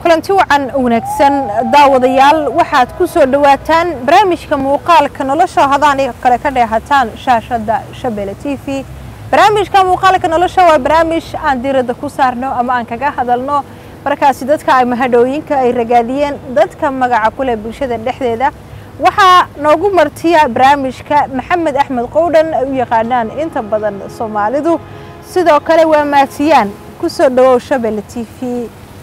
kulanti wacan wanaagsan daawadayaal waxaad ku soo dhowaataan barnaamijka muuqaalka nolosha hadaan kale ka dheehataan shaashadda shabele t v barnaamijka muuqaalka nolosha waa barnaamij aan diiradda ku saarno ama aan kaga hadalno markaasi dadka ay mahadhooyinka ay ragaadiyeen dadka magaca kuleh bulshada dhexdeeda waxaa noogu martiya barnaamijka maxamed axmed qowdhan ay u yaqaanaan inta badan soomaalidu sidoo kale waa maatiyaan ku soo dhawow shabele t v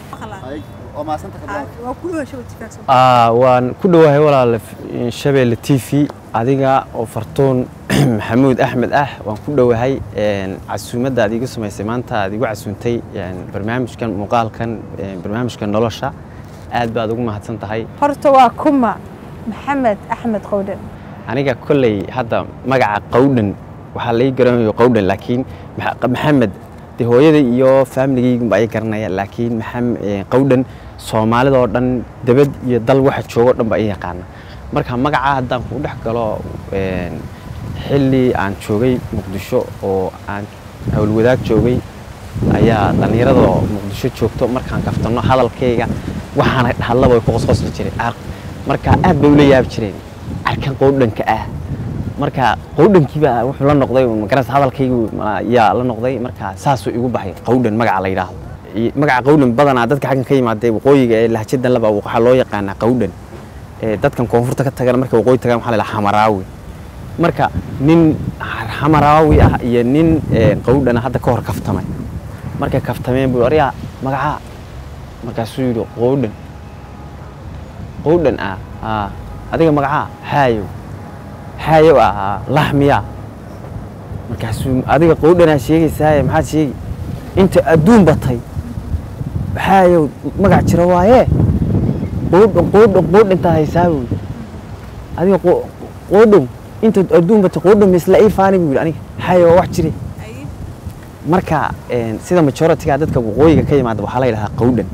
waan ku dhowahay walaal shabeelle t v adiga oo fartuun maxamuud axmed ah waan ku dhowahay casuumadda aad iigu samaysay maanta aad igu casuuntay barnaamijkan muuqaalkan barnaamijka nolosha aad baad ugu mahadsan tahay horta waa kuma maxamed axmed qowdhan aniga kolley hadda magaca qowdhan waxaa lai garanayo qowdhan laakiin maxamed de hooyada iyo faamiligaygunba ay garanaya laakiin qowdhan soomaalidoo dhan debad iyo dal waxa joogo dhan ba ay yaqaana marka magacaa haddaan ku dhex galo xilli aan joogay muqdisho oo aan howlwadaag joogay ayaa dhallinyaradoo muqdisho joogto markaan kaftanno hadalkayga waxaana hadlaba way ku qosqosli jireen marka aad bay ula yaabi jireen arkan qowdhanka ah marka qowdhankiiba wuxuu la noqday magaras hadalkaygu yaa la noqday marka saasuu igu baxay qowdhan magaca la yidhaahdo magaca qowdhan badanaa dadka xaggan ka yimaadee waqooyiga ee lahjadan laba waxaa loo yaqaanaa qowdhan dadkan koonfurta ka tagana marka waqooyi tagaan waxaa la yidhaha xamaraawi marka nin xamaraawi ah iyo nin qowdhana hadda ka hor kaftamay markay kaftameen buu aryaa magacaa markaasuu yidhi qowdhan qowdhan ah adiga magacaa xaayow xaayow ah laxmiya markaasuu adiga qowdhanaa sheegaysaaye maxaad sheegi inta adduun batay xaayow magac jira waaye qowdhan qowdhan qowdhantaa haysaa buu yidhi adiga qowdhan inta adduun batay qowdhan misla ii faani buu yidhi aniga xaayow waa wax jire marka sida majoritiga dadka waqooyiga ka yimaada waxaa la yidhahaa qowdhan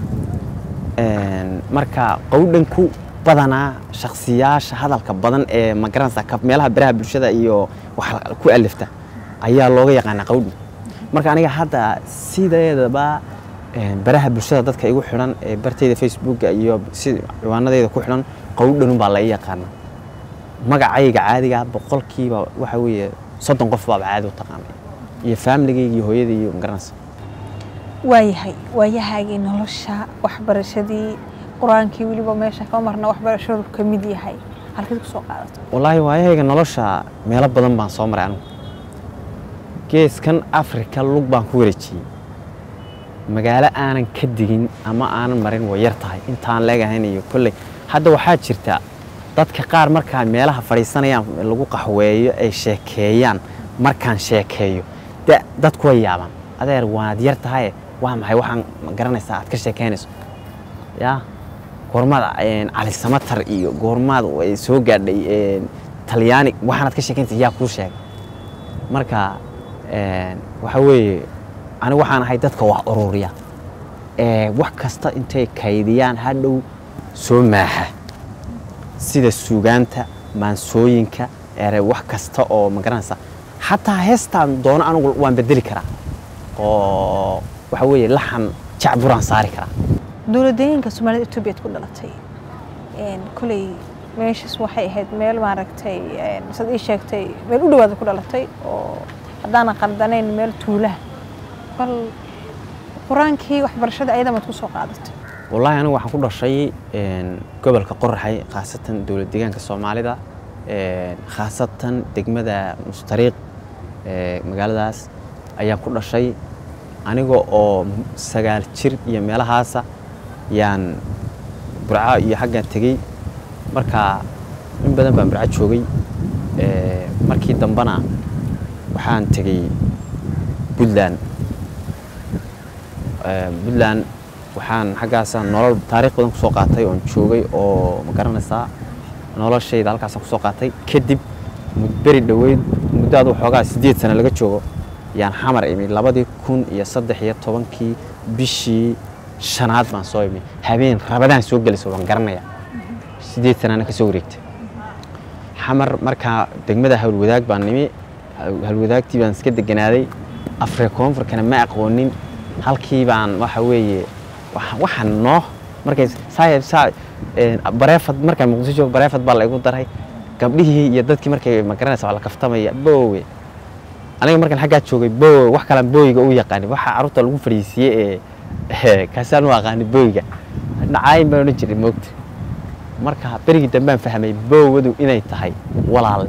marka qowdhanku badanaa shaksiyaasha hadalka badan ee magaranaysa meelaha baraha bulshada iyo wax ku alifta ayaa looga yaqaanaa qowdhan marka aniga hadda sideedaba baraha bulshada dadka igu xidhan ee bartayda facebooka iyo si ciwaanadeyda ku xidhan qowdhanun baa la ii yaqaana magacayga caadiga boqolkiiba waxa weeye soddon qof baaba caadi u taqaanay iyo faamiligayga iyo hooyadii iyo magaranaysa waayahay waayahaagii nolosha waxbarashadii qur-aankii weliba meesha kama marna waxbarashadu ka mid yahay halkeed ku soo qaadato wallaahi waayahayga nolosha meelo badan baan soo maray anigu geeskan afrika lug baan ku wareejiyey magaalo aanan ka digin ama aanan marin way yar tahay intaan leegahayn iyo kolley hadda waxaa jirta dadka qaar markaa meelaha fadhiisanayaan lagu qaxweeyo ay sheekeeyaan markaan sheekeeyo dadku way yaabaan adeer waad yar tahaye waa maxay waxaan garanaysaa aad ka sheekeynayso yaa goormaad cali samatar iyo goormaad soo gaadhay talyaani waxaanaad ka sheekeynaysa yaa kuu sheegay marka waxa weeye anigu waxaan ahay dadka wax ururiya wax kasta intay kaydiyaan hadhow soo maaxa sida suugaanta maansooyinka ere wax kasta oo ma garanaysa xataa heestaan doono anigu waan bedeli karaa oo waxa weeye laxan jacburaan saari karaa dowladooyinka soomaalida etoobiyaad ku dhalatay koley meeshaas waxay ahayd meel maaragtay saad ii sheegtay meel u dhawaada ku dhalatay oo haddaanan qaldanayn meel tuulaha bal qur-aankii waxbarashada ayada maad ku soo qaadatay wallaahi anigu waxaan ku dhashay gobolka qoraxay khaasatan dowlad deegaanka soomaalida khaasatan degmada mustariiq magaaladaas ayaan ku dhashay aniga oo sagaal jir iyo meelahaasa yaan burco iyo xaggan tegey marka in badan baan burco joogay markii dambena waxaan tegey puntland puntland waxaan xaggaasa nolol taariikh badan kusoo qaatay oon joogay oo ma garanaysaa noloshayda halkaasaan kusoo qaatay kadib beri dhoweyd muddaadu xoogaa siddeed sano laga joogo yaan xamar imi labadii kun iyo saddex iyo tobankii bishii shanaad baan soo imi habeen rabadaan soo gelaysa waan garanaya siddeed sanaana ka soo wareegtay xamar markaa degmada howlwadaag baan nimi howlwadaagtii baan iska deganaaday afrika koonfurkana ma aqoonin halkii baan waxa weeye waxaan noo markay saa saa een, bareefad markaan muqdisho joogo bareefad baa la igu daray gabdhihii iyo dadkii markay magaranaysa waa la kaftamaya boowe aniga markaan xaggaa joogay boowe wax kalaan booyiga u yaqaani waxa carruurta lagu fadhiisiiyey ee kaasaan u aqaani booyiga dhacaayin baan odhan jiray moogta marka berigii dambaan fahmay boowadu inay tahay walaalle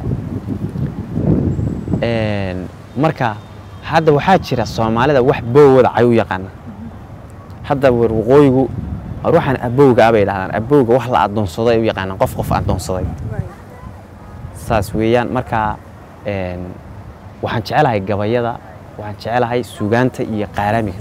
Een, marka hadda waxaa jira soomaalida wax boowada cay u yaqaana hadda war waqooyigu war waxaan abowga ah bay dhahdaan abowga wax la adoonsado ay u yaqaanaan qof qof adoonsaday saas weeyaan marka een, waxaan jecelahay gabayada waxaan jecelahay sugaanta iyo qaaraamiga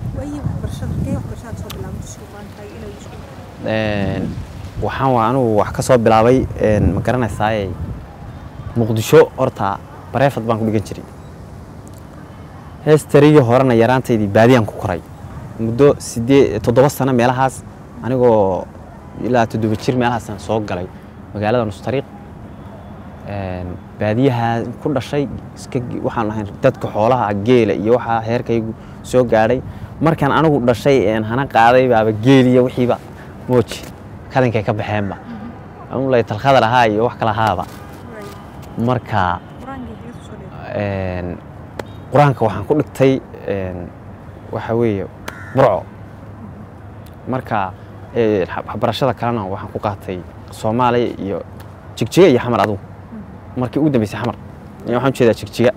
Een, waxaan waa anugu wax ka soo bilaabay een, ma garanaysaaye muqdisho horta bareefad baan ku dhigan jiray heestarigii horena yaraantaydii baadiyaan ku koray muddo sidee toddoba sano meelahaas anigoo ilaa toddoba jir meelahaasaan soo galay magaalada nustariiq Een, baadiyaha ku dhashay iska waxaan ahayn dadka xoolaha geela iyo waxaa heerkaygu soo gaadhay markaan anigu dhashay een hana qaaday baaba geeliya wixiiba mooji kadankay ka baxeenba amulay talkhadar ahaa iyo wax kala ahaaba marka een, qur-aanka waxaan ku dhigtay een, waxa weeye burco marka ee, waxbarashada kalena waxaan ku qaatay soomaaliya iyo jigjiga iyo xamar adugu markii ugu dambeysay xamar Ee, waxaan ujeedaa jigjiga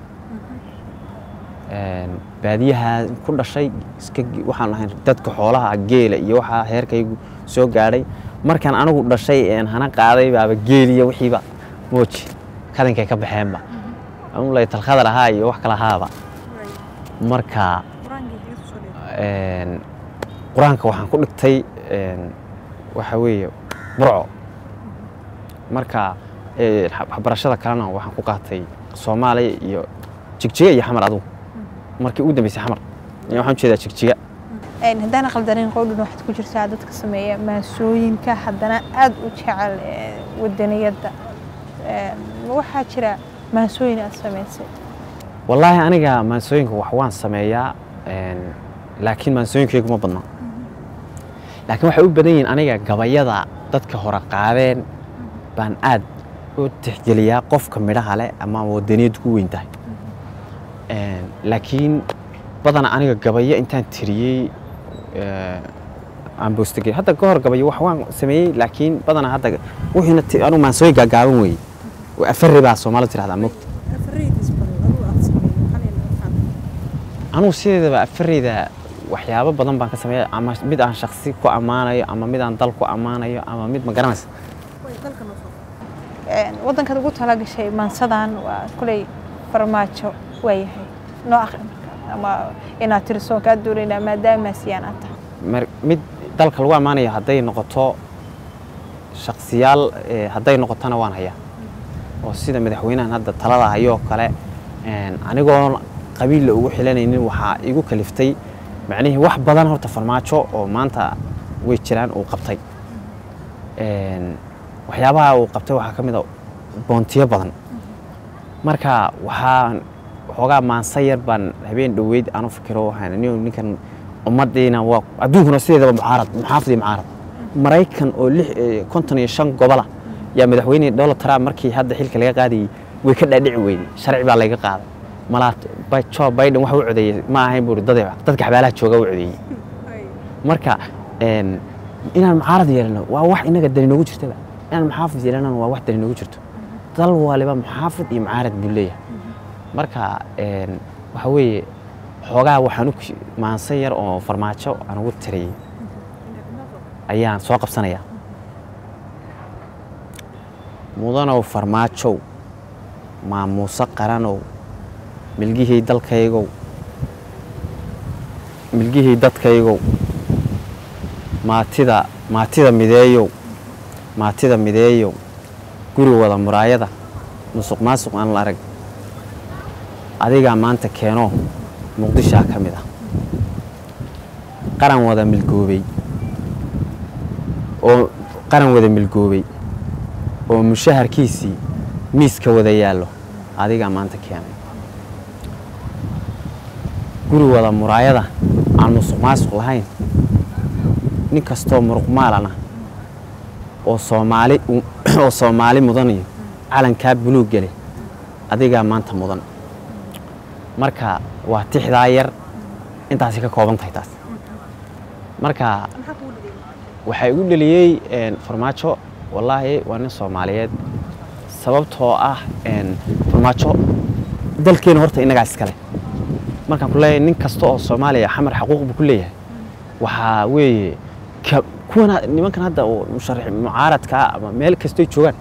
Een, baadiyaha ku dhashay iska waxaan ahayn dadka xoolaha geela iyo waxaa heerkaygu soo gaadhay markaan anigu dhashay een hana qaaday baaba geeliya wixiiba mooji kadankay ka baxeenba amulay talkhadar ahaa iyo wax kala ahaaba marka een, qur-aanka waxaan ku dhigtay een, waxa weeye burco marka ee, waxbarashada kalena waxaan ku qaatay soomaaliya iyo jigjiga iyo xamar adugu markii ugu dambeysay xamar Ee, waxaan ujeedaa jigjiga Een, haddaan qaldanin qowdhan waxaad ku jirtaa dadka sameeya maasooyinka haddana aad u jecel ee, wadaniyadda Een, ma waxaa jira maasooyin aad samaysay wallaahi aniga maansooyinka wax waan sameeyaa een, laakiin maansooyinkaygu ma badna laakiin waxay u badan yihiin aniga gabayada dadka hore qaadeen baan aad u tixgeliyaa qofka midhaha leh ama wadaniyaddu ku weyn tahay Een, laakiin badana aniga gabayo intaan tiriyey ee, aan boostagey hadda ka hor gabayo wax waan sameeyey laakiin badana hadda wixiina ti- anigu maansooyin gaagaaban weeye oo afari baa soomaalidu tirahdaa mogta anugu sideedaba afareyda waxyaabo badan baan ka sameeya ama mid aan shaksi ku ammaanayo ama mid aan dal ku ammaanayo ama mid ma garanaysa Een, waddankaad ugu talagashay maansadan waa kuley farmaajo waayahay noo akhri marka ama inaad tiriso kaa doonaynaa maadaama siyaan aad tahay Mar- mid dalka lagu ammaanayo hadday noqoto shaksiyaal ee, hadday noqotona waan hayaa oo sida madaxweynahan hadda talada hayoo kale een, anigoon qabiilla ugu xilanaynin waxaa igu kaliftay macnihii wax badan horta farmaajo oo maanta way jiraan uu qabtay Een, waxyaabaha uu qabtay waxaa ka mid a boontiyo badan marka waxaan waxoogaa maansa yar baan habeen dhoweyd aanu fikiro waxaan nin ninkan ummadiina waa adduunkuna sideedaba mucaarad muxaafid iyo mucaarad maraykan oo lix eh, konton iyo shan gobola yaa madaxweyne donald trump markii hadda xilka laga qaadayey way ka dhaadhici weyday sharci baa laga qaaday malaa Bi- joe biden waxa u codeeyey ma ahayn buuri dad dadka xabaalaha jooga u codeeyey marka een, inaan mucaarad yeelano waa wax inaga dani noogu jirtaba inaan muxaafid yeelanana waa wax dani noogu jirto dal waliba muxaafid iyo mucaarad buu leeyahay marka een, waxa weeye xoogaa waxaan u ki- maansan yar oo farmaajo aan ugu tiriyey ayaan soo qabsanayaa mudanow farmaajow maamuuse qaranow milgihii dalkaygow milgihii dadkaygow maatida maatida mideeyow maatida mideeyow guri wada muraayada musuq maasuq aan la arag adigaa maanta keenoo muqdishaa ka mid ah qaran wada milgoobay oo qaran wada milgoobay oo mushaharkiisii miiska wada yaallo adigaa maanta keenay guri wada muraayada aan musuq maasuq lahayn nin kastoo muruqmaalana oo soomaali oo soomaali mudanayo calankaa buluug gele adigaa maanta mudan marka waa tixdaa yar intaasi ka kooban tahay taas marka waxaa igu dheliyey farmaajo wallaahi waa nin soomaaliyeed sababtoo ah farmaajo dalkeena horta innagaa iskale markaan ku leeyahay nin kasta oo soomaaliya xamar xaquuq buu ku leeyahay waxaa weeye kuwan nimankan hadda musharax mucaaradka ama meel kastoy joogaan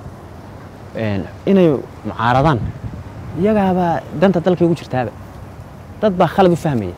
inay mucaaradaan iyagaabaa danta dalkay ugu jirtaaba dad baa khalad u fahmaya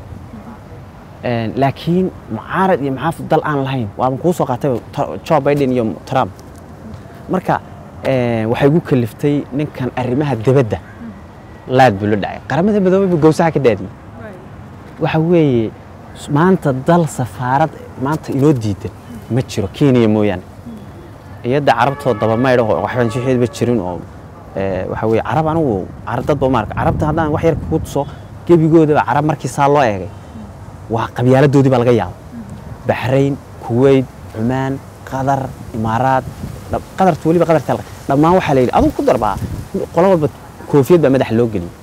laakiin mucaarad iyo maxaafid dal aan lahayn waaban kuu soo qaatay joe biden iyo trump marka waxay gu kaliftay ninkan arrimaha debadda laad buu la dhacay qaramada midoobay buu gowsaha ka daadiyey waxa weeye maanta dal safaarad maanta inoo diidan ma jiro kenya mooyaane iyadda carabtoo dabamaydho waxbaan jixeedba jirin oo waxa weye carab anigu dadba maarka carabta haddaan wax yar kugu tuso gebigoodaba carab markii saa loo eegay waa qabyaaladoodii baa laga yaaba baxrayn kuweyt cumaan qatar imaaraad qadarta weliba qadarta dhammaan waxaa la yidhi adugu ku darbaa qolo walba koofiyad baa madaxa loo geliyey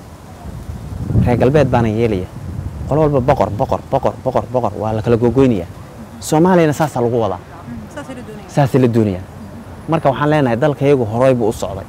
reer galbeed baana yeelaya qolo walba boqor boqor boqor boqor boqor waa la kala googoynaya soomaaliyana saasaa lagu wadaa saasay la doonayaan marka waxaan leenahay dalka iyagu horey buu u socday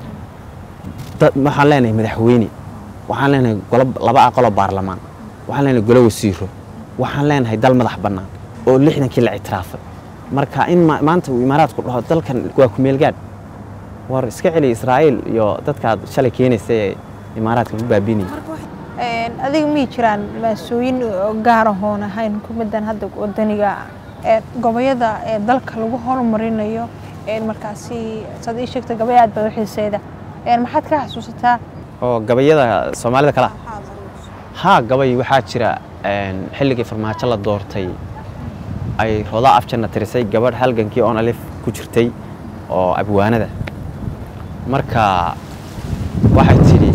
waxaan leenahay madaxweyne waxaan leenahay golo laba aqaloo baarlamaan waxaan leenahay golo wasiiro waxaan leenahay dal madax bannaan oo lixdankii la ictiraafay marka in maanta uu imaaraadku dhaho dalkan waa ku meelgaadh war iska celi israa'iil iyo dadkaad shalay keenaysa ee imaaraadka ku baabiinaya adiga mii jiraan maasooyin gaar ahoon ahayn hukuumaddan hadda wadaniga goboyada ee dalka lagu horumarinayo markaasi saad ii sheegta gabay aad baad u xiiseyda maxaad ka xasuusataa oo gabayada soomaalida kala haa gabay waxaa jira xilligii farmaajo la doortay ay rodaa afjanna tirisay gabadh halgankii oon alif ku jirtay oo abwaanada marka waxay tidhi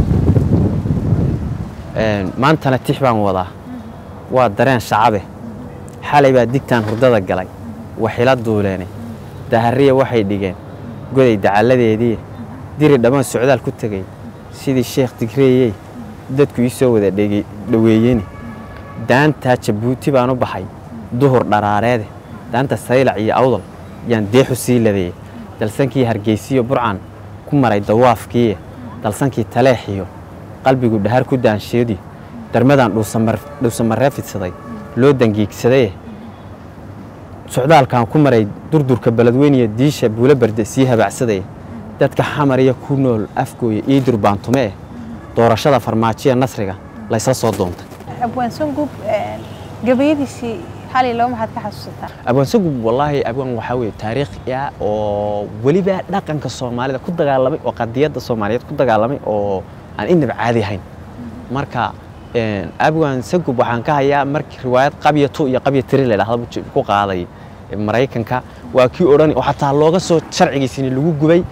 maantana tix baan wadaa waa dareen shacabe xalay baa digtaan hurdada galay waxila duuleene dahariya waxay dhigeen goday dacalladeedii diri dhammaan socdaal ku tegay sidii sheekh digreeyey dadku ii soo wada dhoweeyeni daantaa jabuuti baan u baxay duhur dharaareede daanta saylac iyo awdal yaan deexu sii ladeeyey dalsankii hargeysiyo burcan ku maray dawaafkiiye dalsankii taleexiyo qalbigu dhahar ku daansheedi darmadaan dhuusamaree fidsaday loo dangiigsadaye socdaalkan ku maray durdurka beledweyniya diisha buulo barde sii habaacsadaya dadka xamariya ku nool afgooya ii durbaantume eh doorashada farmaajiya nasriga laysla soo doontay abwaan sangub gabayadiisii xalay laba maxaad ka xasuusataa abwaan sangub wallaahi abwaan waxaa weeye taariikhi ah oo weliba dhaqanka soomaalida ku dagaalamay oo qadiyadda soomaaliyeed ku dagaalamay oo aan inaba caadi ahayn marka abwaan sangub waxaan ka hayaa markii riwaayad qabya tu iyo qabya tiri la dhahda ku qaaday maraykanka waa kii odhan oo xataa looga soo sharcigiisini lagu gubay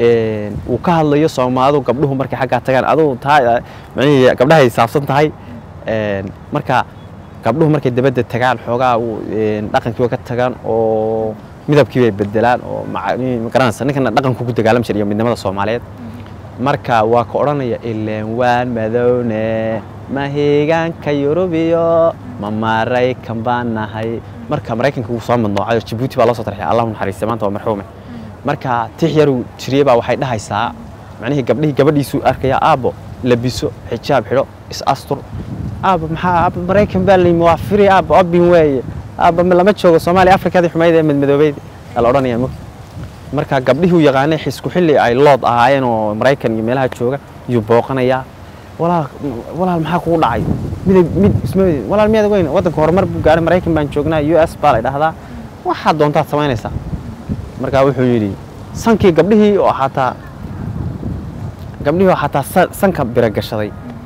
uu ka hadlayo soomaalidu gabdhuhu markay xaggaa tagaan adugu taa micnihii gabdhahay saabsan tahay marka gabdhuhu markay dabadda tagaan xoogaa dhaqankii way ka tagaan oo midabkii bay bedelaan oo magaranaysa ninkana dhaqanku ku dagaalam jiray iyo midnimada soomaaliyeed marka waa ka odhanaya ileen waan madowne mahigaanka yurubiyo ma maraykan baan nahay marka maraykanka wuu soo madnoocayo jabuuti baa loo soo tarxay allahu naxariista maanta waa marxuume marka tix yaru jiriye baa waxay dhahaysaa macnihii gabdhihii gabadhiisuu arkaya aabbo labiso xijaab xidho is astur aabba maxaa aabba maraykan baa layimi waa firi aabba obin weeye aabba lama joogo soomaaliya afrikadii xumayd ee madmadoobeyd aa la odhanaya mog marka gabdhihii uu yaqaanay xisku xilli ay lood ahaayeen oo maraykan iyo meelaha jooga yuu booqanayaa walaal walaal maxaa kugu dhacay mid mid isma walaal miyaad weyn waddanka horumar buu gaaray maraykan baan joognaa u s baa la dhahdaa waxaad doontaad samaynaysaa markaa wuxuu yidhi sankii gabdhihii oo xataa gabdhihii oo xataa sanka bira gashaday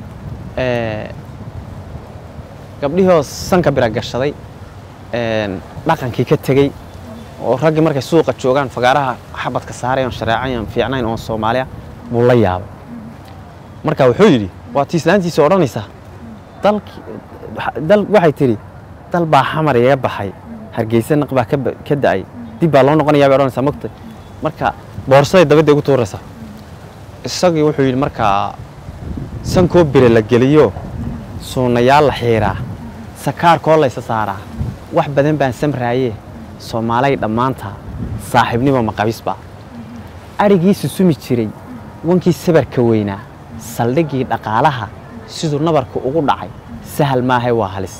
gabdhihii oo sanka bira gashaday dhaqankii ka tegey oo raggii markay suuqa joogaan fagaaraha xabadka saarayan shareecayan fiicnayn oo soomaaliya buu la yaabay marka wuxuu yidhi waa tii islaantiisa odhanaysa dalki dal waxay tidhi dal baa xamar iga baxay hargeysa naq baa ka ba- ka da'ay dib baa loo noqonayaa bay odhanaysaa mogta marka boorsaday dabadda ugu tuuraysaa isagii wuxuu yidhi markaa sankoo bire la geliyo suunayaal la xiiraa sakaarkoo laysa saaraa wax badan baan samraaye soomaalay dhammaanta saaxiibnimo maqabisba adhigii susumi jiray wankii sabarka weynaa saldhiggii dhaqaalaha siduu nabarka ugu dhacay sahal maahay waa halis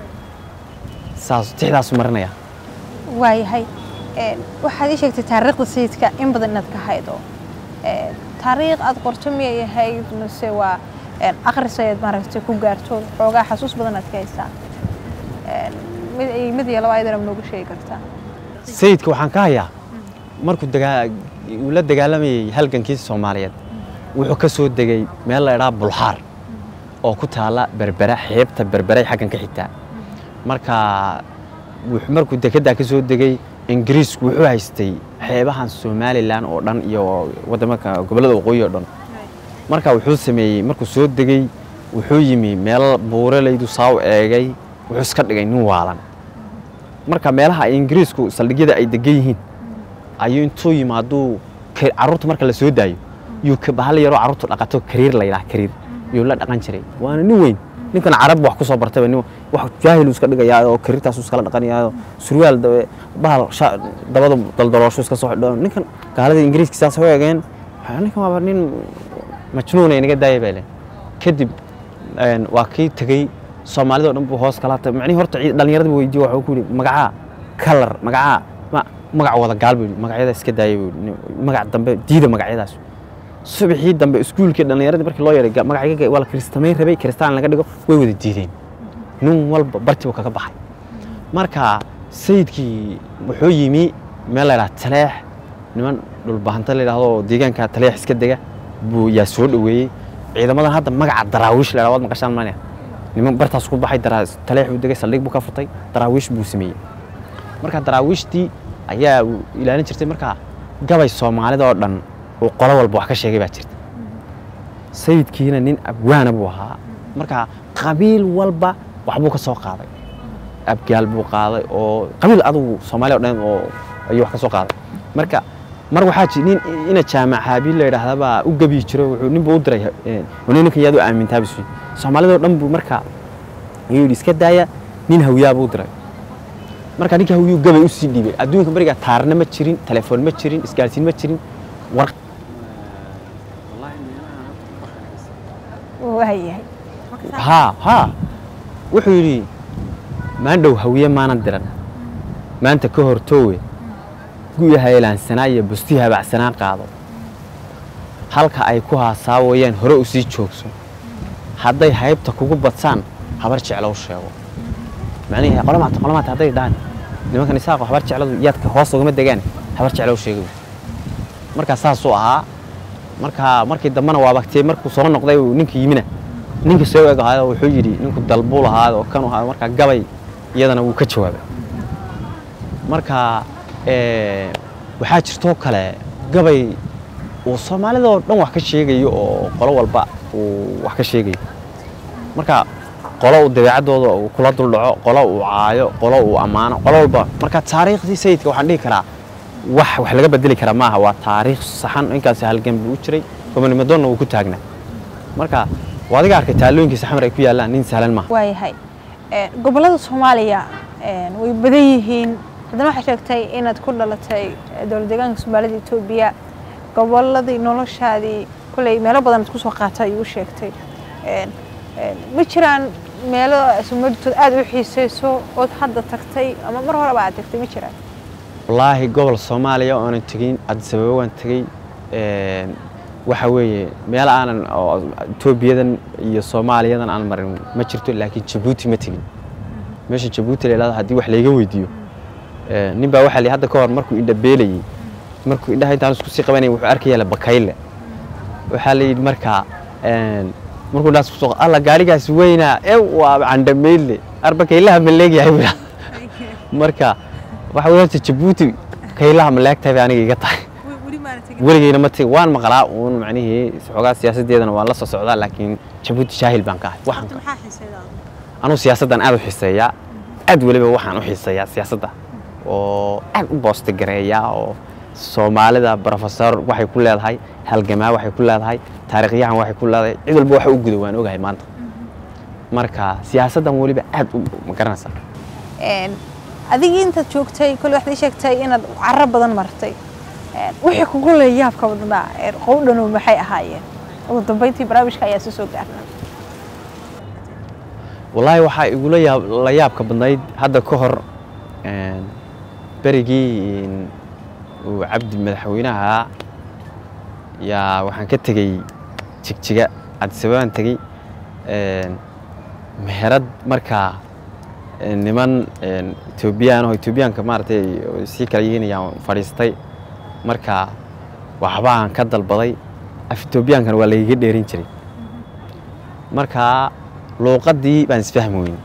saas tixdaasu marinaya waayahay een, waxaad ii sheegtay taariikhda sayidka in badan inaad ka haydo Een, taariikh aad qorto miyay ahayd mise waa een, akhris ayaad maaragtay ku gaarto xoogaa xasuus badan aad ka haystaa Een, mid iyo- mid iyo laba ayadana ma noogu sheegi kartaa sayidka waxaan ka hayaa markuu dagaa uu la dagaalamayay halgankiisa soomaaliyeed wuxuu ka soo degay meel la idhaha bulxaar oo ku taala berbera xeebta berberay xaggan ka xigtaa marka wuxuu- markuu dekeddaa ka soo degay ingiriisku wuxuu haystay xeebahan somalilan oo dhan iyo wadamaka gobollada waqooyi oo dhan marka wuxuu sameeyey markuu soo degay wuxuu yimi meel buuralaydu saaw eegay wuxuu iska dhigay nin waalan marka meelaha ay ingiriisku saldhigyada ay degan yihiin ayuu intuu yimaaduu ka- carruurta marka la soo daayo yuu ka bahal yaroo carruurtu dhaqato kariir la yidhaha kariir yuu la dhaqan jiray waana nin weyn ninkan carab wax ku soo bartayba nin wax jaahil iska dhigayaa oo kariirtaasu iskala dhaqanayaa surwaal dabe bahal sha- dabada daldalooshu iska soo xidho ninkan gaalada ingiriiska saas u eegeen waxaa, ninkan waaba nin majnuuna inaga daaya bay leen kadib een, waa kii tegey soomaalida oo dhan buu hoos kala hatay macnihii horta ciid- dhallinyarada buu weydiiye waxuu ku yidhi magacaa kalar magacaa ma- magac wada gaal buu yidhi magacyada iska daaya buu yidhi nin- magac dambe diida magacyadaas subaxii dambe iskuulkii dhallinyaradii markii loo yeeray ga- magacyaga waa la kiristamayn rabay kiristaan laga dhigo way wada diideen nin walba bartii buu kaga baxay marka sayidkii wuxuu yimi meel la yidhaha taleex niman dhulbahanta la yidhaahdo oo deegaanka taleex iska dega buu yaa soo dhoweeyey ciidamadan hadda magaca daraawiish la yidhahdo waad maqashaan mania niman bartaas ku baxay daraa- taleex buu degay saldhig buu ka furtay daraawiish buu sameeyey marka daraawiishtii ayaa uu ilaalin jirtay marka gabay soomaalida oo dhan uu qolo walba wax ka sheegay baa jirta sayidkiina nin abwaana buu ahaa marka qabiil walba waxbuu ka soo qaaday abgaal buu qaaday oo qabiil adugu soomaaliya o dhan oo ayuu wax ka soo qaaday marka mar waxaa ji nin ina jaamac haabiil la yidhaahda baa u gabi jiro wuxuu nin buu u diray eh, nin ninkan yaad u aamintaa bisu soomaalida oo dhan buu marka ayuu yidhi iska daaya nin hawyaa buu u diray marka ninka hawyuu gabay u sii dhiibay adduunka beriga taarna ma jirin telefoon ma jirin isgaarsiin ma jirin war waayahay haa haa wuxuu yidhi maandhow hawiye maanan diran maanta ka hortoowe guya haylaansanaa iyo busti habacsanaa qaado halka ay ku haasaawayaan hore u sii joogso hadday haybta kugu badsaan habar jeclow sheego macnihii qolamaata qolamaata hadday dhahan nimankan isaaqo habar jecladu yaadka hoos ugama degaan habar jeclow sheego markaa saasuu ahaa marka markii dambena waa bagtiyey markuu soo noqday uu ninka yimina ninka soo eg ahaayoo wuxuu yidhi ninku dalbuu lahaad oo kanu ahaa marka gabay iyadana wuu ka jawaabay marka eh, waxaa jirtoo kale gabay uu soomaalida oo dhan wax ka sheegayo oo qolo walba uu wax ka sheegayo marka qolo uu dabeecaddooda uu kula duldhaco qolo uu caayo qolo uu ammaano qolo walba marka taariikhdii sayidka waxaan dhihi karaa wax wax laga bedeli kara maaha waa taariikh saxan inkaas halgan buu u jiray gobonimadoonna uu ku taagnaa marka waa adiga arkay taalooyinkiisa xamar ay ku yaallaan nin sahlan maaha waayahay Een, gobollada soomaaliya een, way badan yihiin haddana waxaa sheegtay inaad ku dhalatay eh, dowlad deegaanka soomaalida etoobiya gobolladii noloshaadii kolley meelo badan aad kusoo qaatay ayuu u sheegtay Een, een, ma jiraan meelo soomaalitood aad u xiisayso ood hadda tagtay ama mar horeba aad tagtay ma jiraan wallaahi gobol soomaaliya oonan tegin addis ababa waan tegey een, waxa weeye meel aanan oo etoobiyadan iyo soomaaliyadan aan marin ma jirto laakiin jabuuti ma tegin meesha jabuuti la yidhahdo haddii wax layga weydiiyo ee, nin baa waxaa la yidhi hadda ka hor markuu indha beelayey markuu indhaha intaan isku sii qabanayay wuxuu arkaya la bakayle waxaa la yidhi markaa een, markuu dhaas ku soo alla gaarigaas weynaa e waa candhameyle arbakaylaha ma leegyahay buu yidhahdaa. marka waxa weeye horta jabuuti kaylaha ma leegtahay bay aniga iga tahay weligeyna ma tegi waan maqlaa uun macnihii xoogaa siyaasaddeedana waan la soo socdaa laakiin jabuuti jaahil baan ka ahay waxaan ka- anugu siyaasaddan aad u xiiseeyaa aad weliba waxaan u xiiseeyaa siyaasadda oo aad u boostigareeya oo soomaalida brofesor waxay ku leedahay halgamaa waxay ku leedahay taariikhyahan waxay ku leedahay cid walba waxa u guda waan ogahay maanta marka siyaasaddan weliba aad u ma garanaysaa adigii intaad joogtay kole waxaad ii sheegtay inaad caro badan martay wixii kugu leeya yaabka badnaa qowdhanow maxay ahaayeen ugu dambeyntii barnaamijka ayaa soo gaarnaa wallaahi waxaa igula yaab la yaabka badnayd hadda ka hor berigii uu cabdi madaxweynaha yaa waxaan ka tegey jigjiga cabdisababaan tegey meherad markaa niman etoobiyaan oo etoobiyaanka maaragtay sii kala yihiin ayaan fadhiistay marka waxbaan ka dalbaday af etoobiyaankana waa lagaga dheerin jiray marka luuqaddii baan isfahmi weyn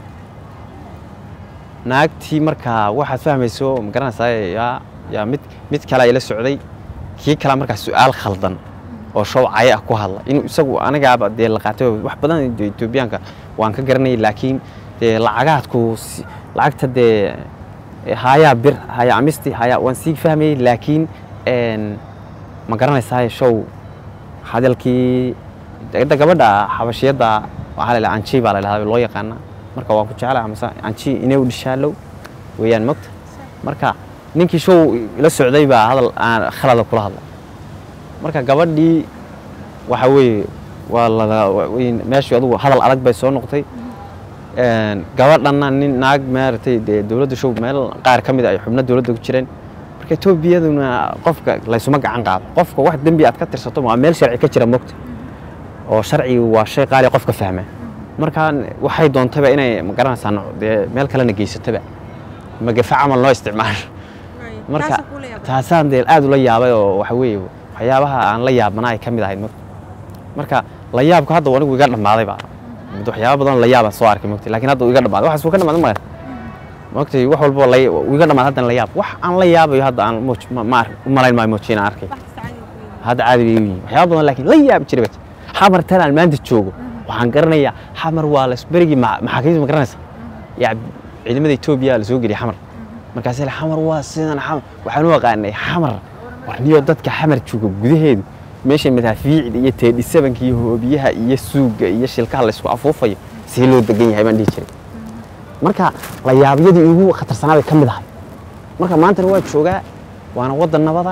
naagtii markaa waxaad fahmayso ma garanaysaa yaa yaa mid mid kalea ila socday kii kalea markaa su-aal khaldan oo show caye ah ku hadla inuu isagu anigaaba dee la qaatay wax badan etoobiyaanka waan ka garanayay laakiin dee lacagaadku lacagta dee hayaa bir haya amisti haya waan sii fahmayey laakiin ma garanaysaa show hadalkii da gabadha xabashiyadda waxaa la anji baa la dhahdaa loo yaqaana marka waa ku jeclaa amase anji inay u dhishaalow weeyaan mogta marka ninkii show ila socday baa hadal aan khalada kula hadla marka gabadhii waxa weeye waa la meeshii adugu hadal adag bay soo noqotay gabadhanna nin naag maaragtay dee dowladda show meel qaar ka mid a ay xubno dowladda ku jireen marka etoobiyaduna qofka laysuma gacan qaado qofka wax dembi aad ka tirsato waa meel sharci ka jira mogta oo sharcigu waa shay qaali qofka fahma marka waxay doontaba inay ma garanaysaa dee meel kalena geysatoba magafa camal loo isticmaalo marka taasaan dee aad ula yaabay oo waxa weeye waxyaabaha aan la yaabana ay ka mid ahayd mogta marka la yaabku hadda anigu iga dhammaaday baa mid waxyaaba badan la yaabaan soo arkay mogta laakiin hadda iga dhammaaday waxaas wuu ka dhammaaday male mogtay wax walbo iga dhammaad haddan la yaab wax aan la yaabayo hadda aan moj ma u malayn maayo moji inaan arkay hadda caadi bay yihiin waxyaaba badan laakiin la yaabi jiray bat xamar tan aan maanta joogo waxaan garanayaa xamar waa lasberigii maxaakiimta ma garanaysa yaa ciidamada etoobiya la soo geliyay xamar markaas la xamar waa sidan xamar waxaan u aqaanay xamar warniyo dadka xamar jooga gudaheedu meesha madaafiicda iyo teedhisabanka iyo hoobiyaha iyo suuga iyo shilkaha laysku afuufayo see loo degan yahay baan dhihi jiray marka la yaabyadii ugu khatarsanaa bay ka mid ahay marka maantana waa joogaa waana waddan nabada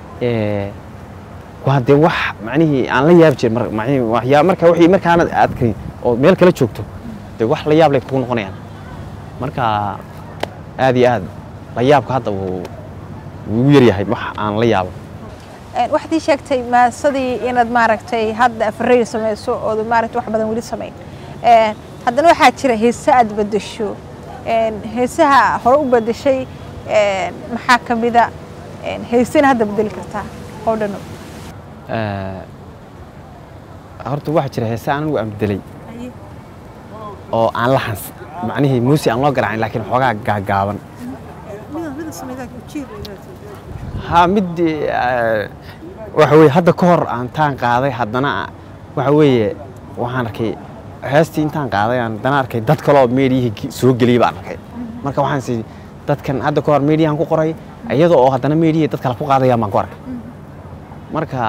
waa dee wax macnihii aan la yaabi jirin waxyaa marka wixii markaanad aadkay oo meel kala joogto dee wax la yaab lay kugu noqonayaan marka aad iyo aad la yaabka hadda wuu wuu yaryahay wax aan la yaabo waxaad ii sheegtay maasadii inaad maaragtay hadda afareyr samayso ood maaragtay wax badan weli samayn haddana waxaa jira heese aad bedesho heesaha hore u bedeshay maxaa ka mida heesena hadda bedeli kartaa oo dhano horta waxaa jira heese anigu aan bedelay oo aan la hans macnihii muusi aan loo garaacin laakiin xoogaa gaagaaban ha mid waxa weye hadda ka hor aan taan qaaday haddana waxa weeye waxaan arkay heestii intaan qaaday aan haddana arkay dad kale oo meediyihii soo geliyay baan arkay marka waxaan si dadkan hadda ka hor meediyahan ku qoray iyada oo haddana meediyihii dad kale ku qaadayaan baan ku arkay marka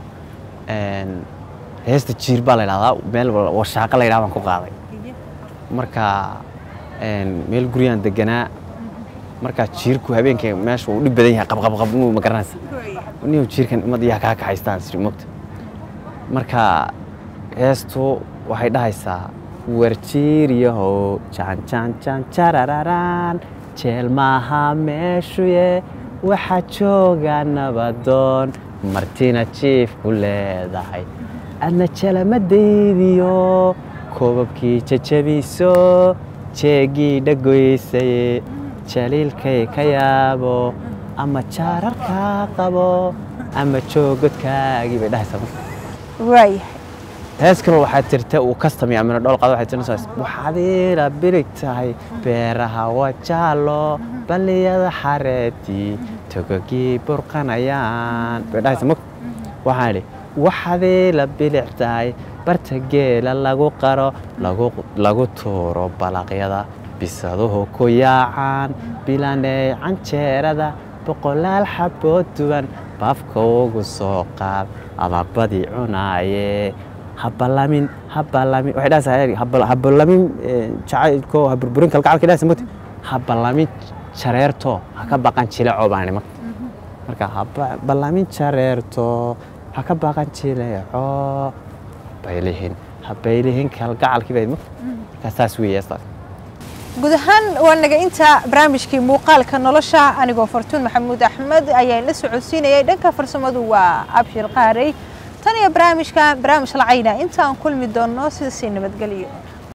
heesta jiir baa la idhahdaa meel washaaqa la yidhahda baan ku qaaday marka meel guryaan deganaa markaa jiirku habeenka meesha uu dhib badan yahay qabqabqab inuu ma garanaysa niyo jiirkan imad iyaa kaa kaxaystaan siri mogta marka heestu waxay dhahaysaa warjiiryahow janjanjanjarararaan jeel maaha meeshuye waxaa jooga nabadoon martina jiif ku leedahay adna jalamadaydiyo koobabkii jajabiso jeegii dhagoysaye jaliilkay ka yaabo ama jaararkaa qabo ama joogodkaagii bay dhahaysaa marka waayahay hees kale waxaa jirta uu kastamay amina dhool qaado waxay tirinaysaa waxaad iila birig tahay beeraha waa jaallo balliyada xareetii togogii burqanayaan bay dhahaysaa marka waxaan idhi waxaad iila bilic tahay barta geela lagu qaro lagu tuuro balaqyada bisaduhu ku yaacaan bilaney canjeerada boqolaal xabood duwan baafka ugu soo qaad ama badi cunaaye habalamin habalamin waxay dhahaysaa habalamin jacaylko haburburin kalgacalka dhahaysa mugti habalamin jareerto ha ka baqan jileco baan nima marka habalamin jareerto ha ka baqan jileco baylihin habaylihin kalgacalkii bay mugti markaa saas weeye astaas guud ahaan waa naga inta barnaamijkii muuqaalka nolosha anigoo fartuun maxamuud axmed ayaa la socodsiinayay dhanka farsamadu waa abshir qaarey tan iyo barnaamijka barnaamij lacayna inta aan kulmi doonno sida sii nabadgelyo